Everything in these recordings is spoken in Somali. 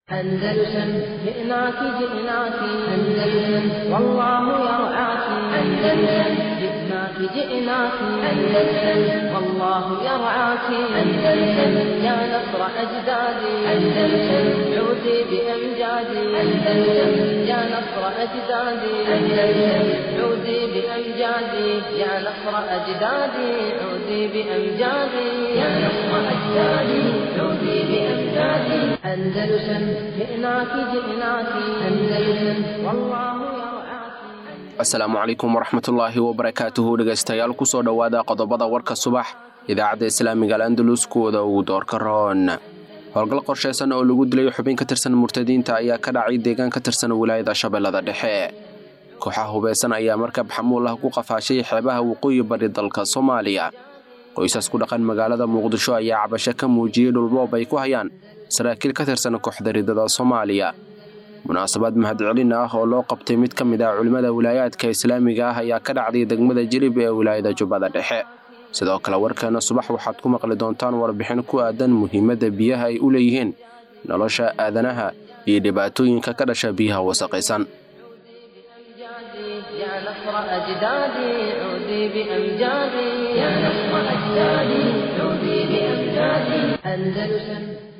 أندلسن جئناك جئناك أندلسن والله يرعاك أندلسن جئناك جئناك أندلسن والله يرعاك أندلسن يا نصر أجدادي أندلسن عودي بأمجادي أندلسن يا نصر أجدادي أندلسن عودي بأمجادي يا نصر أجدادي عودي بأمجادي يا نصر أجدادي عودي بأمجادي أندلسن جئناك جئناك أندلسن والله يرعاك asalaamu calaykum waraxmatullaahi wabarakaatuhu dhegaystayaal kusoo dhowaada qodobada warka subax idaacadda islaamiga al'andalus kuwooda ugu doorka roon howlgal qorshaysan oo lagu dilay xubin ka tirsan murtadiinta ayaa ka dhacay deegaan ka tirsan wilaayada shabeellada dhexe kooxaha hubaysan ayaa markab xamuul ah ku qafaashay xeebaha waqooyi bari dalka soomaaliya qoysas ku dhaqan magaalada muqdisho ayaa cabasho ka muujiyey dhulboob ay ku hayaan saraakiil ka tirsan kooxda ridada soomaaliya munaasabad mahadcelin ah oo loo qabtay mid ka mid ah culimmada wilaayaadka islaamiga ah ayaa ka dhacday degmada jilib ee wilaayada jubbada dhexe sidoo kale warkeena subax waxaad ku maqli doontaan warbixin ku aadan muhiimadda biyaha ay u leeyihiin nolosha aadanaha iyo dhibaatooyinka ka dhasha biyaha wasaqaysan أمجادي يا نصر أجدادي عودي بأمجادي يا نصر أجدادي عودي بأمجادي أندلسن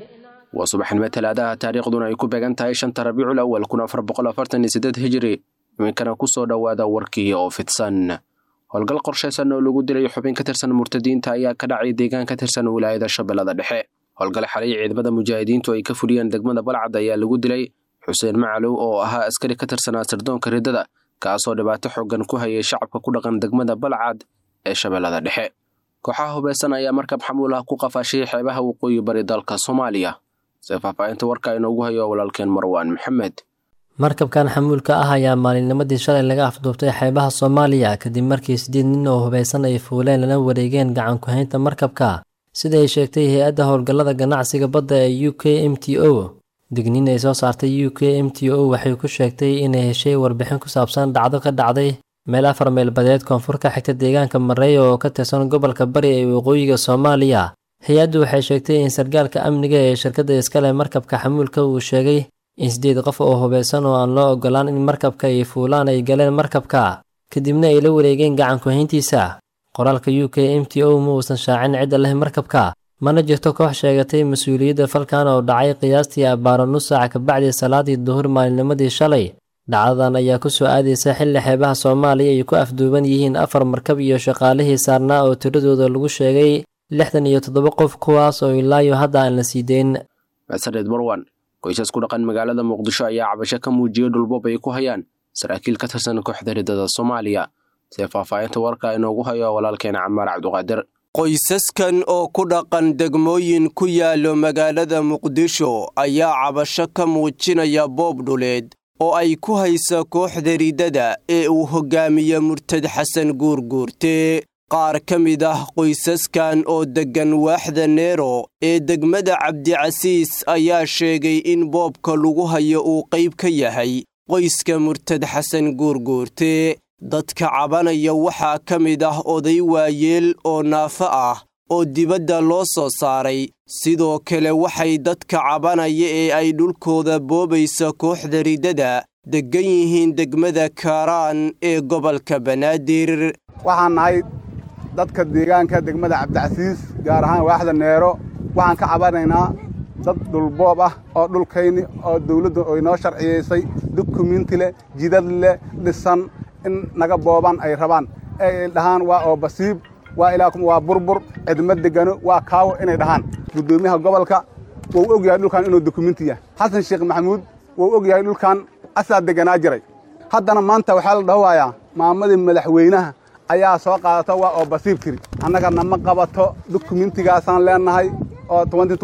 waa subaxnimo talaadaha taariikhduna ay ku beegan tahay shanta rabiicul awal kun afar boqol afartan iyo siddeed hijiri iminkana ku soo dhowaada warkii oo fidsan howlgal qorshaysan oo lagu dilay xubin ka tirsan murtadiinta ayaa ka dhacay deegaan ka tirsan wilaayada shabeellada dhexe howlgal xalay ciidamada mujaahidiintu ay ka fuliyeen degmada balcad ayaa lagu dilay xuseen macalow oo ahaa askari ka tirsanaa sirdoonka riddada kaasoo dhibaato xoogan ku hayay shacabka ku dhaqan degmada balcad ee shabeellada dhexe kooxaha hubaysan ayaa markab xamuul ah ku qafaashay xeebaha waqooyi bari dalka soomaaliya se faahfaahinta warka inoogu hayo walaalkeen marwaan maxamed markabkan xamuulka ah ayaa maalinnimadii shalay laga afduubtay xeebaha soomaaliya kadib markii sideed nin oo hubaysan ay fuuleen lana wareegeen gacan ku-haynta markabka sida ay sheegtay hay-adda howlgallada ganacsiga badda ee u k m t o digniin ay soo saartay u k m t o waxay ku sheegtay inay heshay warbixin ku saabsan dhacdo ka dhacday meel afar meelbadeed koonfur ka xigta deegaanka mareeya oo ka tirsan gobolka bari ee waqooyiga soomaaliya hay-addu waxay sheegtay in sargaalka amniga ee shirkadda iskale markabka xamuulka uu sheegay in siddeed qof oo hubaysan oo aan loo ogolaan in markabka ay fuulaan ay galeen markabka kadibna ay la wareegeen gacan ku-hayntiisa qoraalka u k m t o ma uusan shaacin cidda leh markabka mana jirto koox sheegatay mas-uuliyadda falkan oo dhacay qiyaastii abbaaro nus saaca kabacdii salaadii duhur maalinimadii shalay dhacdadan ayaa ku soo aadaysa xilli xeebaha soomaaliya ay ku afduuban yihiin afar markab iyo shaqaalihii saarnaa oo tiradooda lagu sheegay lixdan iyo toddoba qof kuwaas oo ilaayo hadda aan la sii deyn masareed marwan qoysas ku dhaqan magaalada muqdisho ayaa cabasho ka muujiyey dhulboob ay ku hayaan saraakiil ka tirsan kooxda riddada soomaaliya see faahfaahinta warka inoogu hayo walaalkeena camaar cabduqaadir qoysaskan oo ku dhaqan degmooyin ku yaallo magaalada muqdisho ayaa cabasho ka muujinaya boob dhuleed oo ay ku haysa kooxda riddada ee uu hoggaamiye murtad xasan guurguurte qaar ka mid ah qoysaskan oo deggan waaxda neero ee degmada cabdicasiis ayaa sheegay in boobka lagu hayo uu qayb ka yahay qoyska murtad xasan guurguurte dadka cabanaya waxaa ka mid ah oday waayeel oo naafo ah oo dibadda loo soo saaray sidoo kale waxay dadka cabanaya ee ay dhulkooda boobaysa kooxda riddada deggan yihiin degmada kaaraan ee gobolka banaadir waxaan nahay dadka deegaanka degmada cabdicasiis gaar ahaan waaxda neero waxaan ka cabanaynaa dad dhulboob ah oo dhulkayni oo dawladdu ay noo sharciyaysay dukumiinti leh jidad leh dhisan in naga boobaan ay rabaan ee ay dhahaan waa oo basiib waa ilaa waa burbur cidma degano waa kaawo inay dhahaan guddoomiyaha gobolka wuu og yahay dhulkan inuu dukumiinti yahay xasan sheekh maxamuud wuu og yahay dhulkan asaa deganaa jiray haddana maanta waxaa la dhahowayaa maamadii madaxweynaha ayaa soo qaadata waa oo basiib tiri annaga nama qabato dukumiintigaasaan leennahay oo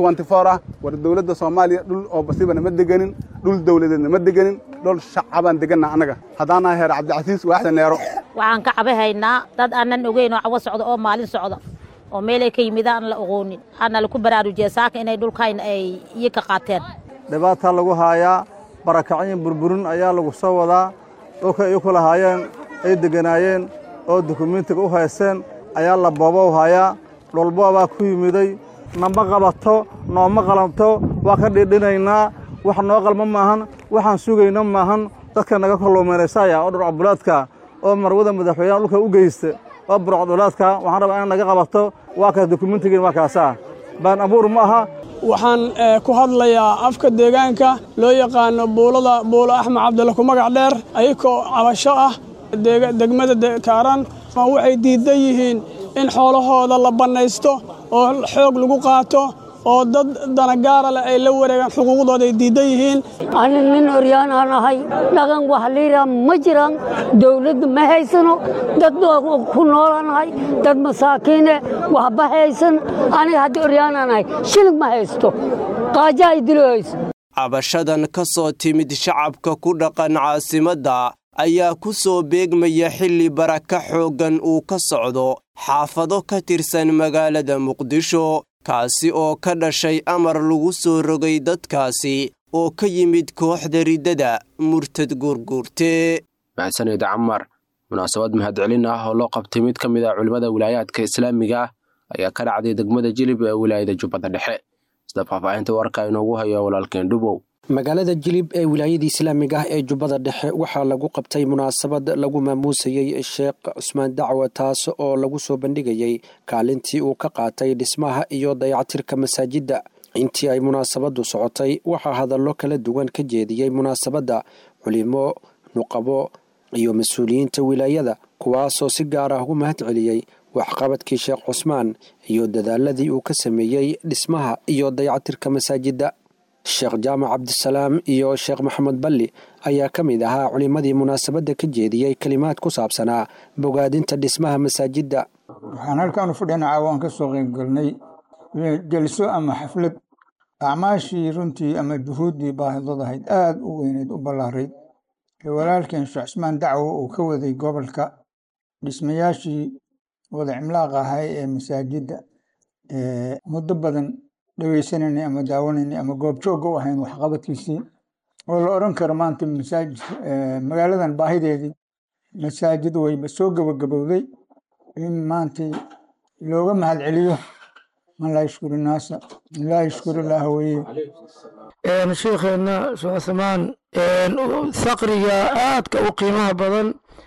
ah war dawladda soomaaliya dhul oo basiiba nama degenin dhul dawladeed nama degenin dhul shacabaan deganna annaga haddaanaha heer cabdicasiis waaxda neero waxaan ka cabahaynaa dad aanan ogeyn oo cawo socda oo maalin socda oo meelay ka yimida aan la oqoonin waxaana laku baraarujiya saaka inay dhulkayn ay iyo ka qaateen dhibaataa lagu haayaa barakacyin burburin ayaa lagu soo wadaa dhulka ay ku lahaayeen ay deganaayeen oo dukumiintiga u haysteen ayaa la boobow hayaa dhulboobaa ku yimiday nama qabato nooma qalanto waa ka dhidhinaynaa wax noo qalma maahan waxaan sugayna maahan dadka naga kalluumaynaysaya oo dhurcabulaadka oo marwada madaxweynaha dhulka u geysta oo burcadulaadka waxaan rabaa in naga qabato waa kaas dokumentigiin waa kaasaa baan abuur ma aha waxaan ku hadlayaa afka deegaanka loo yaqaano buulada buulo axmed cabdille ku magac dheer ayakoo cabasho ah degmada kaaran waxay diidan yihiin in xoolahooda la bannaysto oo xoog lagu qaato oo dad danagaara leh ay la wareegaan xuquuqdooda ay diidan yihiin ani nin oryaanaan ahay dhaqan wax liiraa ma jiraan dawladda ma haysano dad ku noolanahay dad masaakiine waxba haysan aniga haddii oryaanaan ahay shilig ma haysto qaaja ay dilo hayso cabashadan ka soo timid shacabka ku dhaqan caasimadda ayaa ku soo beegmaya xilli baraka xooggan uu ka socdo xaafado ka tirsan magaalada muqdisho kaasi oo ka dhashay amar lagu soo rogay dadkaasi oo ka yimid kooxda riddada murtad guurguurte maxsanid camar munaasabad mahadcelin ah oo loo qabtay mid ka mid ah culimmada wilaayaadka islaamiga ah ayaa ka dhacday degmada jilib ee wilaayada jubbada dhexe sida faahfaahinta warka inoogu hayo walaalkeen dhubow magaalada jilib ee wilaayada islaamiga ah ee jubbada dhexe waxaa lagu qabtay munaasabad lagu maamuusayey sheekh cusmaan dacwa taas oo lagu soo bandhigayey kaalintii uu ka qaatay dhismaha iyo dayactirka masaajidda intii ay munaasabaddu socotay waxaa hadallo kala duwan ka jeediyey munaasabadda culimo nuqabo iyo mas-uuliyiinta wilaayada kuwaasoo si gaar ah ugu mahad celiyey waxqabadkii sheekh cusmaan iyo dadaaladii uu ka sameeyey dhismaha iyo dayactirka masaajidda sheekh jaamac cabdisalaam iyo sheekh maxamed balli ayaa ka mid ahaa culimmadii munaasabadda ka jeediyey kelimaad ku saabsanaa bogaadinta dhismaha masaajidda waxaan halkaanu fadhina caawaan ka soo qaybgalnay jelso ama xaflad acmaashii runtii ama juhuuddii baahidad ahayd aada u weyneyd u ballaarayd ee walaalkeen sheekh cusmaan dacwo uu ka waday gobolka dhismayaashii wada cimlaaq ahay ee masaajidda muddo badan dhegeysanayna ama daawanayna ama goobjoogga u ahayn waxqabadkiisii oo la odhan karo maanta masaajid magaaladan baahideedii masaajid wayba soo gabagabowday in maanta looga mahad celiyo man laa yashkuru naasa laa yashkuru ilaaha weye sheikheena sheekh cuthmaan saqriga aadka u qiimaha badan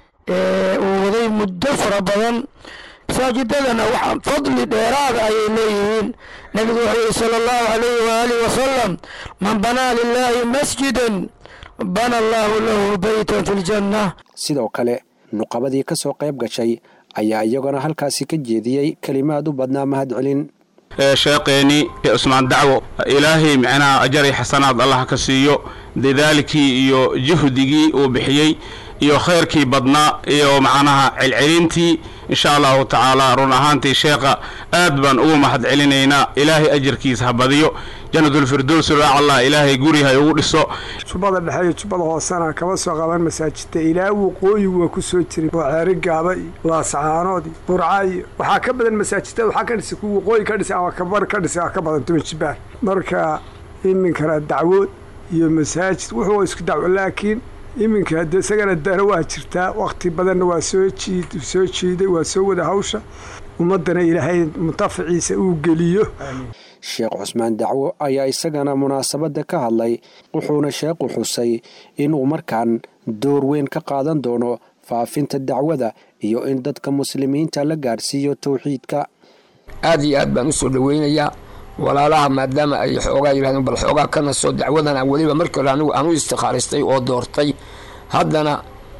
uu waday muddo fara badan masaajidadana waxaa fadli dheeraada ayay leeyihiin nebigu wuxuu yihi sala allahu alayhi waaalih wasalam man banaa lilaahi masjidan bana allaahu lahu beytan fi ljanna sidoo kale nuqabadii ka soo qayb gashay ayaa iyaguna halkaasi ka jeediyey kelimaad u badnaa mahad celin sheekeeni cusmaan dacwo ilaahay micnaha ajaray xasanaad allah ka siiyo dadaalkii iyo juhdigii uu bixiyey iyo khayrkii badnaa iyo macnaha celcelintii insha allahu tacaala run ahaantii sheekha aad baan ugu mahad celinaynaa ilaahay ajarkiisa ha badiyo janatulfirdows allah ilaahay guriha ugu dhiso jubbada dhexe iyo jubbada hoosena kama soo qaban masaajidta ilaa waqooyi waa ku soo jiray oo ceeri gaaba iyo laascaanood iyo burca iyo waxaa ka badan masaajidada waxaa ka dhisay kuwa waqooyi ka dhisay ama kabar ka dhisay ka badan toban jibaar marka iminkana dacwood iyo masaajid wuxuu isku dacwo laakiin iminka hadde isagana dana waa jirtaa wakti badanna waa soo jiid soo jiiday waa soo wada hawsha ummaddana ilaahay muntafaciisa uu geliyo sheekh cusmaan dacwo ayaa isagana munaasabadda ka hadlay wuxuuna sheekhu xusay inuu markaan door weyn ka qaadan doono faafinta dacwada iyo in dadka muslimiinta la gaarsiiyo towxiidka aad iyo aad baan u soo dhoweynayaa walaalaha maadaama ay xoogaa yidhahdeen bal xoogaa kana soo dacwadana weliba markii hore anigu aan u istikhaaristay oo doortay haddana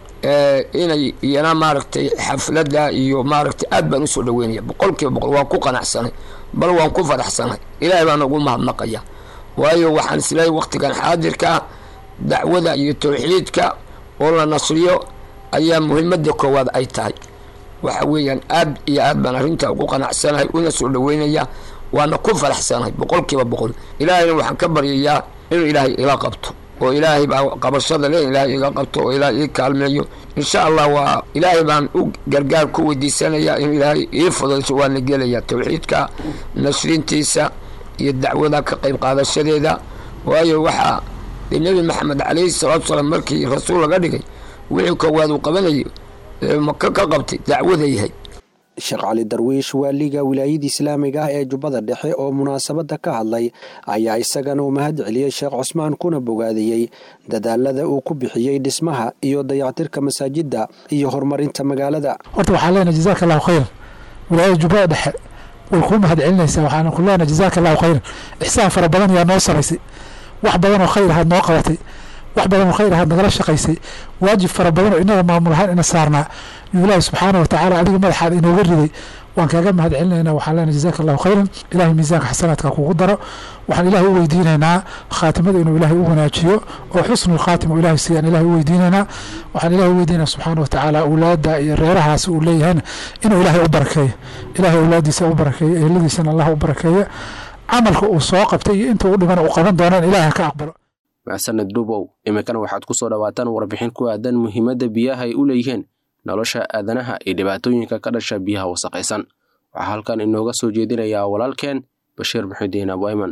inay iyana maaragtay xafladda iyo maaragtay aad baan usoo dhaweynaya boqolkiiba boqol waan ku qanacsanay bal waan ku faraxsanay ilaahay baan ugu mahadnaqaya waayo waxaan isleeyahay waktigan xaadirka dacwada iyo towxiidka oo la nasriyo ayaa muhiimadda koowaad ay tahay waxa weeyaan aad iyo aad baan arrintaa ugu qanacsanahay una soo dhaweynaya waana ku faraxsanahay boqolkiiba boqol ilaahayna waxaan ka baryayaa inuu ilaahay ila qabto oo ilaahay baa qabashada le ilaahay iga qabto oo ilaahay ii kaalmeeyo insha allah waa ilaahay baan u gargaar ku weydiisanayaa inuu ilaahay ii fudayso waana gelaya towxiidka nashrintiisa iyo dacwada ka qayb qaadashadeeda waayo waxaa dee nebi maxamed calayhi salaatu salaam markii rasuul laga dhigay wixii koowaad uu qabanayo maka ka qabtay dacwada yahay sheekh cali darwiish waaliga wilaayada islaamiga ah ee jubbada dhexe oo munaasabadda ka hadlay ayaa isagana u mahad celiyey sheekh cusmaan kuna bogaadiyey dadaalada uu ku bixiyey dhismaha iyo dayactirka masaajidda iyo horumarinta magaalada horta waxaan leenahay jazaaka allahu khayran wilaayada jubbada dhexe way kuu mahad celinaysaa waxaana ku leenahay jazaaka allahu khayran ixsaan fara badan ayaa noo samaysay wax badan oo khayr ahaad noo qabatay wax badan oo khayr ahaad nagala shaqaysay waajib fara badan oo inaga maamul ahaan ina saarnaa yuu ilaahi subxaana wa tacaala adiga madaxaad inooga riday waan kaaga mahad celinaynaa waxaan leenahay jazaaka allahu khayran ilahay miisaanka xasanaadka kugu daro waxaan ilaahay u weydiinaynaa khaatimada inuu ilaahay u wanaajiyo oo xusnul khaatim uu ilaahay siiyaan ilaahay u weydiinaynaa waxaan ilaahay u weydiinaya subxaana wa tacaala awlaadda iyo reerahaas uu leeyahayna inuu ilaahay u barakeeyo ilaahay awlaaddiisa u barakeeyo eheladiisana allah u barakeeyo camalka uu soo qabtay iyo inta u dhibana uu qaban doonaan ilaahay ha ka aqbalo maxsaned dhubow iminkana waxaad ku soo dhawaataan warbixin ku aadan muhiimadda biyaha ay u leeyihiin nolosha aadanaha iyo dhibaatooyinka ka dhasha biyaha wasaqaysan waxaa halkan inooga soo jeedinayaa walaalkeen bashiir muxidiin abuayman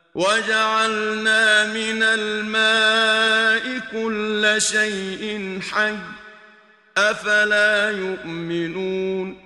وجعلنا من الماء كل شيء حي أفلا يؤمنون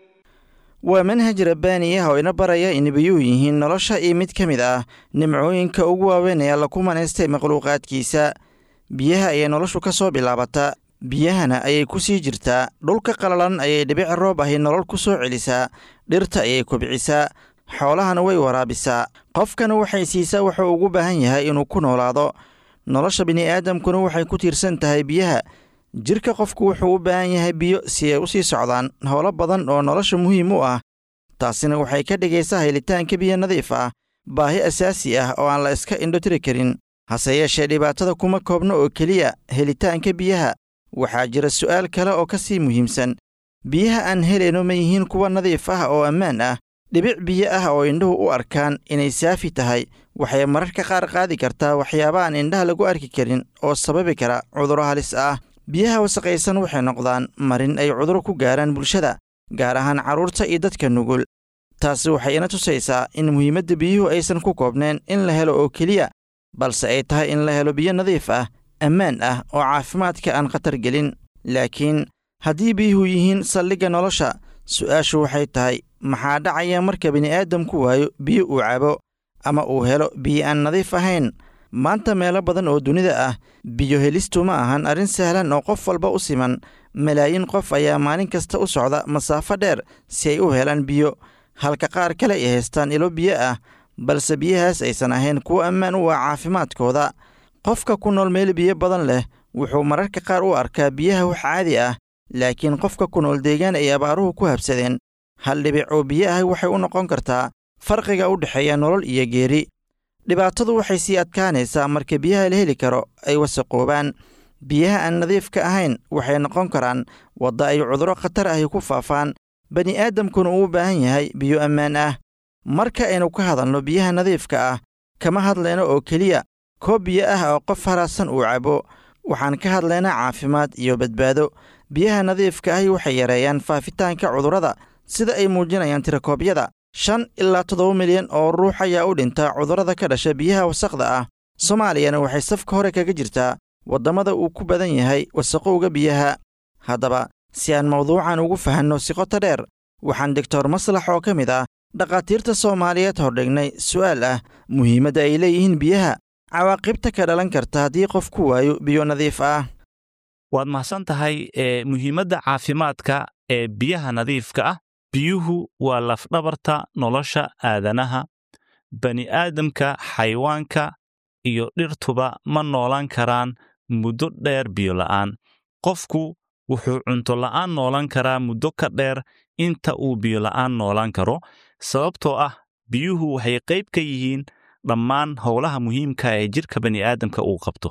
waa manhaj rabbaani ah oo ina baraya in biyuhu yihiin nolosha iyo mid ka mid ah nimcooyinka ugu waaweyn ee alla ku manaystay makhluuqaadkiisa biyaha ayay noloshu ka soo bilaabataa biyahana ayay ku sii jirtaa dhulka qalalan ayay dhibic roob ahi nolol ku soo celisaa dhirta ayay kobcisaa xoolahana way waraabisaa qofkana waxay siisaa wuxuu ugu baahan yahay inuu ku noolaado nolosha bini'aadamkuna waxay ku tiirsan tahay biyaha jirka qofku wuxuu u baahan yahay biyo si ay u sii socdaan howlo badan oo nolosha muhiim u ah taasina waxay ka dhigaysaa helitaanka biyo nadiif ah baahi asaasi ah oo aan la iska indhotiri karin hase yeeshee dhibaatada kuma koobno oo keliya helitaanka biyaha waxaa jira su'aal kale oo ka sii muhiimsan biyaha aan helayno ma yihiin kuwa nadiif ah oo ammaan ah dhibic biyo ah oo indhuhu u arkaan inay saafi tahay waxay mararka qaar qaadi kartaa waxyaaba aan indhaha lagu arki karin oo sababi kara cudurro halis ah biyaha wasaqaysan waxay noqdaan marin ay cuduro ku gaaraan bulshada gaar ahaan carruurta iyo dadka nugul taasi waxay ina tusaysaa in muhiimadda biyuhu aysan ku koobneen in la helo oo keliya balse ay tahay in la helo biyo nadiif ah ammaan ah oo caafimaadka aan khatar gelin laakiin haddii biyuhu yihiin saldhigga nolosha su'aashu waxay tahay maxaa dhacaya marka bini'aadamku waayo biyo uu cabo ama uu helo biyo aan nadiif ahayn maanta meelo badan oo dunida ah biyo helistu ma ahan arrin sahlan oo qof walba u siman malaayiin qof ayaa maalin kasta u socda masaafo dheer si ay u helaan biyo halka qaar kale ay haystaan ilo biyo ah balse biyahaas aysan ahayn kuwo ammaan u ah caafimaadkooda qofka ku nool meel biyo badan leh wuxuu mararka qaar u arkaa biyaha wax caadi ah laakiin qofka ku nool deegaan ay abaaruhu ku habsadeen hal dhibic oo biyo ah waxay u noqon kartaa farqiga u dhexeeya nolol iyo geeri dhibaatadu waxay sii adkaanaysaa marka biyaha la heli karo ay wasaqoobaan biyaha aan nadiifka ahayn waxay noqon karaan wadda ay cudurro khatar ahi ku faafaan bani'aadamkuna uu u baahan yahay biyo ammaan ah marka aynu ka hadalno biyaha nadiifka ah kama hadlayno oo keliya koob biyo ah oo qof haraadsan uu cabo waxaan ka hadlaynaa caafimaad iyo badbaado biyaha nadiifka ahi waxay yareeyaan faafitaanka cudurrada sida ay muujinayaan tirakoobyada shan ilaa toddoba milyan oo ruux ayaa u dhinta cudurrada ka dhasha biyaha wasaqda ah soomaaliyana waxay safka hore kaga jirtaa waddamada uu ku badan yahay wasaqowga biyaha haddaba si aan mawduucan ugu fahanno si qoto dheer waxaan doctor maslax oo ka mid ah dhakhaatiirta soomaaliyeed hordhignay su'aal ah muhiimadda ay leeyihiin biyaha cawaaqibta ka dhalan karta haddii qof ku waayo biyo nadiif ah waad mahadsan tahay ee muhiimadda caafimaadka ee biyaha nadiifka ah biyuhu waa lafdhabarta nolosha aadanaha bani'aadamka xayawaanka iyo dhirtuba ma noolaan karaan muddo dheer biyo la'aan qofku wuxuu cunto la'aan noolan karaa muddo ka dheer inta uu biyo la'aan noolaan karo sababtoo ah biyuhu waxay qayb ka yihiin dhammaan howlaha muhiimka ee jidhka bani'aadamka uu qabto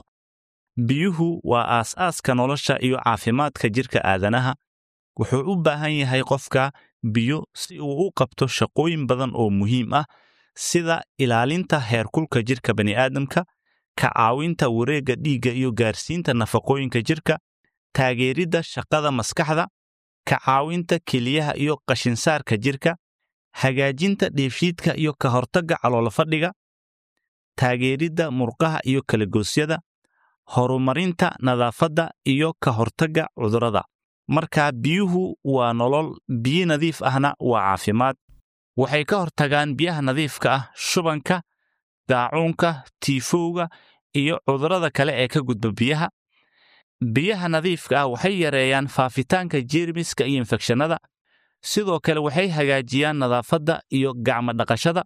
biyuhu waa aas-aaska nolosha iyo caafimaadka jidhka aadanaha wuxuu u baahan yahay qofka biyo si uu u qabto shaqooyin badan oo muhiim ah sida ilaalinta heerkulka jidhka bani'aadamka ka caawinta wareegga dhiigga iyo gaarsiinta nafaqooyinka jidhka taageeridda shaqada maskaxda ka caawinta keliyaha iyo qashinsaarka jidhka hagaajinta dheefshiidka iyo ka hortagga caloolfadhiga taageeridda murqaha iyo kalagoosyada horumarinta nadaafadda iyo ka hortagga cudurrada marka biyuhu waa nolol biyo nadiif ahna waa caafimaad waxay ka hortagaan biyaha nadiifka ah shubanka daacuunka tiifowga iyo cudurrada kale ee ka gudba biyaha biyaha nadiifka ah waxay yareeyaan faafitaanka jeermiska iyo infekshannada sidoo kale waxay hagaajiyaan nadaafadda iyo gacmo dhaqashada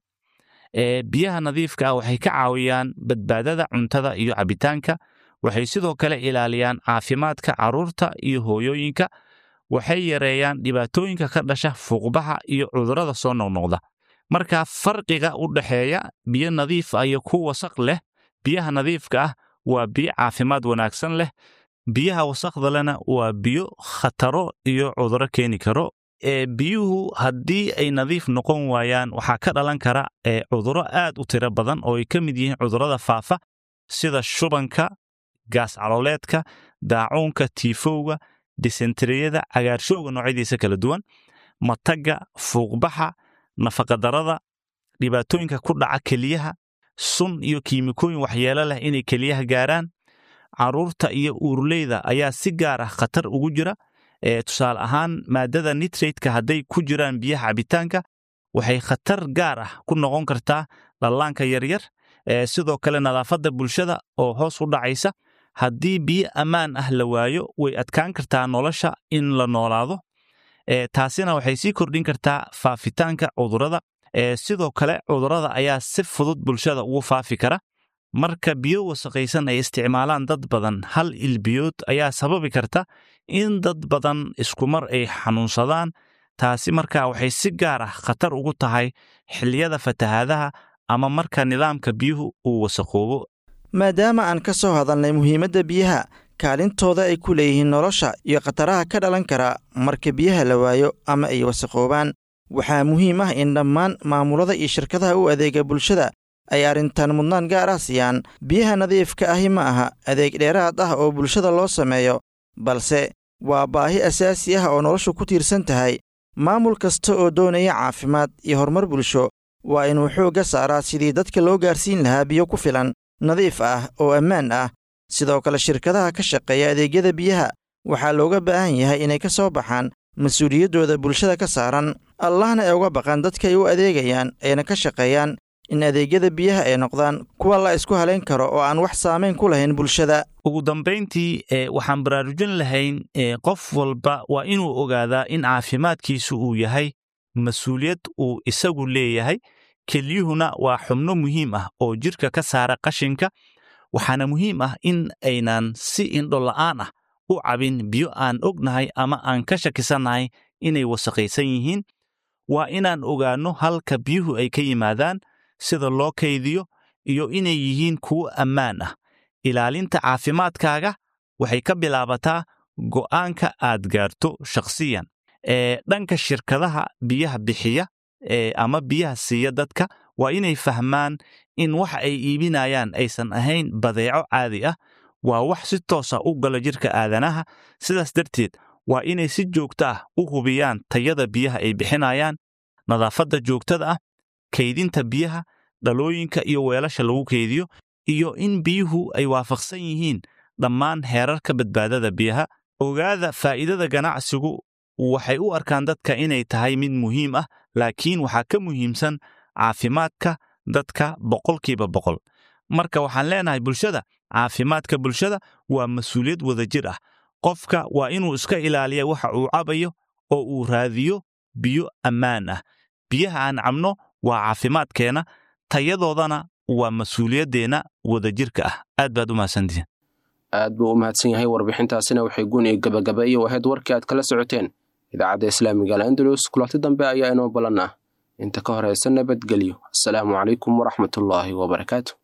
ee biyaha nadiifka ah waxay ka caawiyaan badbaadada cuntada iyo cabitaanka waxay sidoo kale ilaaliyaan caafimaadka carruurta iyo hooyooyinka waxay yareeyaan dhibaatooyinka ka dhasha fuuqbaxa iyo cudurrada soo noqnoqda marka farqiga u dhexeeya biyo nadiif ah iyo ku wasaq leh biyaha nadiifka ah waa biyo caafimaad wanaagsan leh biyaha wasaqda lena waa biyo khataro iyo cudurro keeni karo ee biyuhu haddii ay nadiif noqon waayaan waxaa ka dhalan kara ee cudurro aad u tiro badan oo ay ka mid yihiin cudurrada faafa sida shubanka gaas calooleedka daacuunka tiifowga disenteriyada cagaarshowga noocyadiisa kala duwan matagga fuuqbaxa nafaqadarrada dhibaatooyinka ku dhaca keliyaha sun iyo kiimikooyin waxyeelo leh inay keliyaha gaaraan carruurta iyo uurleyda ayaa si gaar ah khatar ugu jira ee tusaale ahaan maaddada nitraidka hadday ku jiraan biyaha cabitaanka waxay khatar gaar ah ku noqon kartaa dhallaanka yaryar ee sidoo kale nadaafadda bulshada oo hoos u dhacaysa haddii biyo ammaan ah la waayo way adkaan kartaa nolosha in la noolaado ee taasina waxay sii kordhin kartaa faafitaanka cudurrada ee sidoo kale cudurrada ayaa si fudud bulshada ugu faafi kara marka biyo wasaqaysan ay isticmaalaan dad badan hal ilbiyood ayaa sababi karta in dad badan iskumar ay xanuunsadaan taasi markaa waxay si gaar ah khatar ugu tahay xilliyada fatahaadaha ama marka nidaamka biyuhu uu wasaqoobo maadaama aan ka soo hadalnay muhiimadda biyaha kaalintooda ay ku leeyihiin nolosha iyo khataraha ka dhalan kara marka biyaha la waayo ama ay wasaqoobaan waxaa muhiim ah in dhammaan maamulada iyo shirkadaha u adeega bulshada ay arrintan mudnaan gaar ah siiyaan biyaha nadiifka ahi ma aha adeeg dheeraad ah oo bulshada loo sameeyo balse waa baahi asaasi ah oo noloshu ku tiirsan tahay maamul kasta oo doonaya caafimaad iyo horumar bulsho waa inuu xoogga saaraa sidii dadka loo gaarsiin lahaa biyo ku filan nadiif ah oo ammaan ah sidoo kale shirkadaha ka shaqeeya adeegyada biyaha waxaa looga baahan yahay inay ka soo baxaan mas-uuliyaddooda bulshada ka saaran allahna ay uga baqaan dadka ay u adeegayaan ayna ka shaqeeyaan in adeegyada biyaha ay noqdaan kuwa la isku halayn karo oo aan wax saamayn ku lahayn bulshada ugu dambayntii e waxaan baraarujin lahayn e qof walba waa inuu ogaadaa in caafimaadkiisu uu yahay mas-uuliyad uu isagu leeyahay kelyuhuna waa xubno muhiim ah oo jidhka ka saara qashinka waxaana muhiim ah in aynan si indhola'aan ah u cabin biyo aan ognahay ama aan ka shakisannahay inay wasaqaysan yihiin waa inaan ogaanno halka biyuhu ay ka yimaadaan sida loo kaydiyo iyo inay yihiin kuwo ammaan ah ilaalinta caafimaadkaaga waxay ka bilaabataa go'aanka aad gaarto shakhsiyan ee dhanka shirkadaha biyaha bixiya ee ama biyaha siiya dadka waa inay fahmaan in waxa ay iibinayaan aysan ahayn badeeco caadi ah waa wax si toosa u galo jidhka aadanaha sidaas darteed waa inay si joogto ah u hubiyaan tayada biyaha ay bixinayaan nadaafadda joogtada ah kaydinta biyaha dhalooyinka iyo weelasha lagu kaydiyo iyo in biyuhu ay waafaqsan yihiin dhammaan heerarka badbaadada biyaha ogaada faa'iidada ganacsigu waxay u arkaan dadka inay tahay mid muhiim ah laakiin waxaa ka muhiimsan caafimaadka dadka boqolkiiba boqol marka waxaan leenahay bulshada caafimaadka bulshada waa mas-uuliyad wadajir ah qofka waa inuu iska ilaaliya waxa uu cabayo oo uu raadiyo biyo ammaan ah biyaha aan cabno waa caafimaadkeenna tayadoodana waa mas-uuliyaddeenna wadajirka ah aad baad u mahadsantihiin aad buu u mahadsan yahay warbixintaasina waxay guni gabagabeeye ahayd warkii aad kala socoteen idaacadda islaamiga al'andalus kulanti dambe ayaa inoo ballan ah inta ka horaysa nabadgelyo asalaamu calaykum waraxmatullaahi wabarakaatu